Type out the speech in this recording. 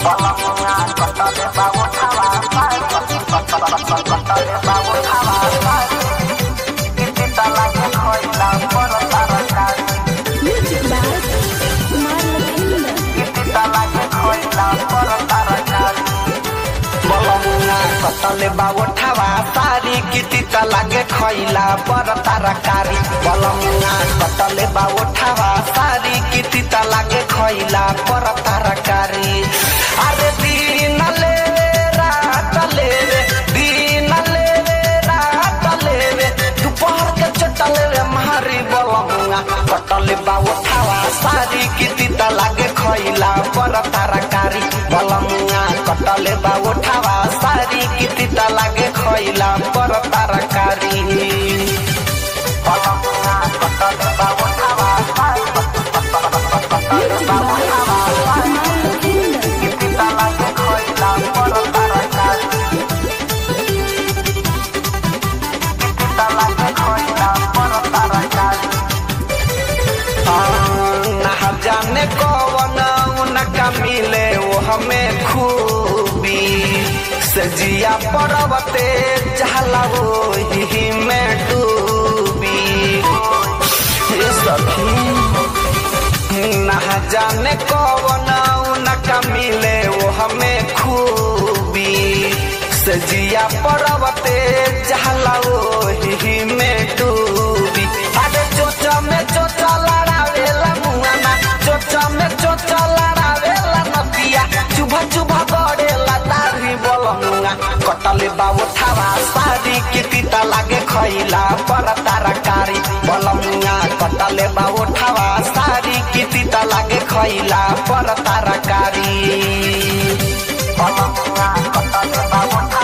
Music by Kumar Lakshmi. कतले बावठावा सारी किति त लागे खैला पर तरकारी बलमुना कतले बावठावा सारी किति त लागे खैला पर तरकारी अरे दिन ले रात ले रे दिन ले रात ले रे दोपहर के चटले रे मारी बलमुना कतले बावठावा सारी किति त लागे खैला पर तरकारी बलमुना कटले बावठावा सारी किति त लागे खैला पर तरकारी बलमुना कटले बावठावा Music by Kumar Lakshmi. ना जाने कौन उनका मिले वो हमें खूबी सजिया पर्वते चहला वो ही में डूबी हे सखी ना जाने कौन उनका मिले वो हमें खूबी सजिया पर्वते चहला वो ही में डूबी अरे चोचा में चोचा लड़ावेला मुआना चोचा में चोचा लड़ावेला नदिया चुभा चुभा गड़ेला दाढ़ी बोलमुआ कटले बाबू थावा सारी कितिता लागे खैला पर तरकारी बोलमुआ कटले बाबू थावा सारी कितिता लागे खैला पर तरकारी बोलमुआ कटले बाबू